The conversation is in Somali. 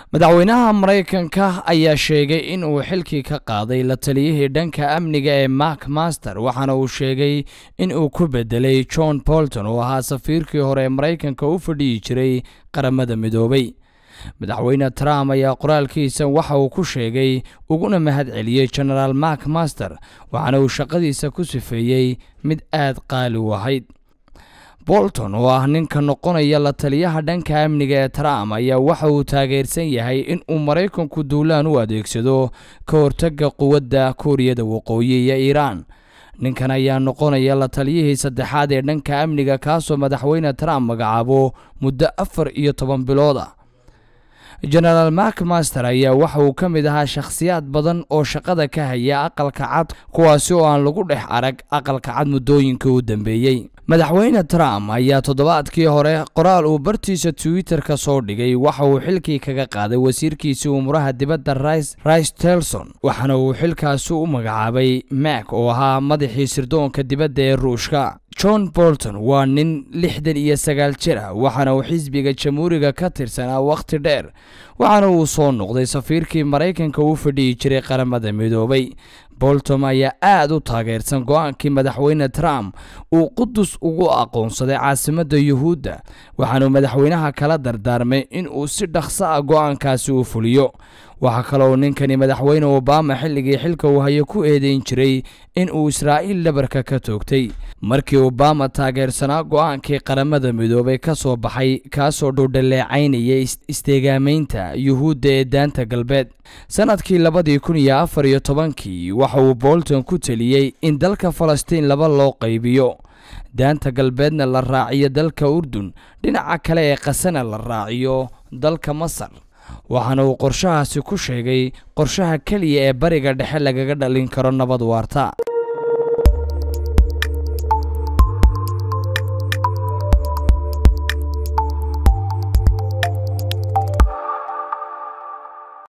madaxweynaha maraykanka ayaa sheegay in uu xilkii ka qaaday la taliyihii dhanka amniga ee mark master waxaana uu sheegay in uu ku bedelay john bolton oo ahaa safiirkii hore ee maraykanka u fadhiyi jiray qaramada midoobay madaxweyne trump ayaa qoraalkiisa waxa uu ku sheegay uguna mahad celiyey genaraal mark master waxaana uu shaqadiisa ku sifeeyey mid aad qaali u ahayd bolton oo ah ninka noqonaya la taliyaha dhanka amniga ee trump ayaa waxa uu taageersan yahay in uu maraykanku duulaan u adeegsado ka hortagga quwadda kuuriyada waqooyi iyo iiraan ninkan ayaa noqonaya la taliyihii saddexaad ee dhanka amniga kaasoo madaxweyne trump magacaabo muddo afar iyo toban bilood ah genaraal mark master ayaa waxa uu ka mid ahaa shakhsiyaad badan oo shaqada ka haya aqalka cad kuwaasi oo aan lagu dhex arag aqalka cad muddooyinka u dambeeyey madaxweyne trump ayaa toddobaadkii hore qoraal uu bartiisa twitter-ka soo dhigay waxa uu xilkii kaga qaaday wasiirkiisii umuraha dibadda rice telson waxaana uu xilkaasi u magacaabay mak oo ahaa madaxii sirdoonka dibadda ee ruushka john bolton waa nin lixdan iyo sagaal jir ah waxaana uu xisbiga jamhuuriga ka tirsanaa wakhti dheer waxaana uu soo noqday safiirkii maraykanka u fadhiyi jiray qaramada midoobay bolton ayaa aad u taageersan go-aankii madaxweyne trump uu qudus ugu aqoonsaday caasimadda yuhuudda waxaanuu madaxweynaha kala dardaarmay in uu si dhaqso ah go-aankaasi u fuliyo waxaa kaloo ninkani madaxweyne obama xilligii xilka uu hayo ku eedeyn jiray in uu israa'iil dhabarka ka toogtay markii obama taageersanaa go-aankii qaramada midoobay ka soo baxay kaasoo dhowdhaleecaynayay isteegaamaynta yuhuudda ee daanta galbeed sannadkii labadii kun iyo afar iyo tobankii waxa uu bolton ku teliyey in dalka falastiin laba loo qaybiyo daanta galbeedna la raaciyo dalka urdun dhinaca kale ee qasana la raaciyo dalka masar waxaana uu qorshahaasi ku sheegay qorshaha keliya ee bariga dhexe lagaga dhalin karo nabad waarta